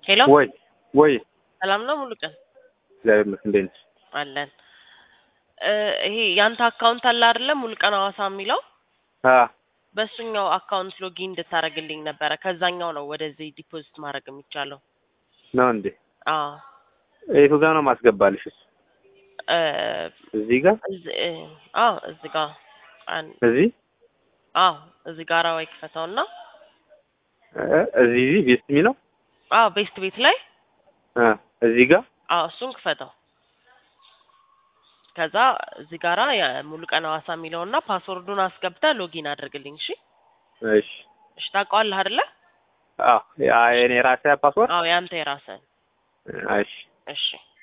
ሄሎ ወይ ወይ ሰላም ነው ሙሉ ቀን እግዚአብሔር ይመስገን እንዴት ነሽ? አለን እ ይሄ ያንተ አካውንት አለ አይደለ ሙሉ ቀን ሐዋሳ የሚለው አ በእሱኛው አካውንት ሎጊን እንድታደርግልኝ ነበረ ከዛኛው ነው ወደዚህ ዲፖዚት ማድረግ የሚቻለው ነው እንዴ? አዎ የቱ ጋር ነው ማስገባልሽ? እሱ እ እዚህ ጋር እዚህ እ አዎ እዚህ ጋር አን- እዚህ አዎ እዚህ ጋር ወይ ክፈተውና እ እዚህ እዚህ ቤስት የሚለው አዎ ቤስት ቤት ላይ አ እዚህ ጋር አዎ እሱን ክፈተው ከዛ እዚህ ጋራ የሙሉ ቀን ሐዋሳ የሚለውና ፓስወርዱን አስገብተህ ሎጊን አድርግልኝ እሺ እሺ እሺ ታውቀዋለህ አይደለ አ ያ የኔ ራሴ ፓስወርድ አዎ ያንተ የራስህን እሺ እሺ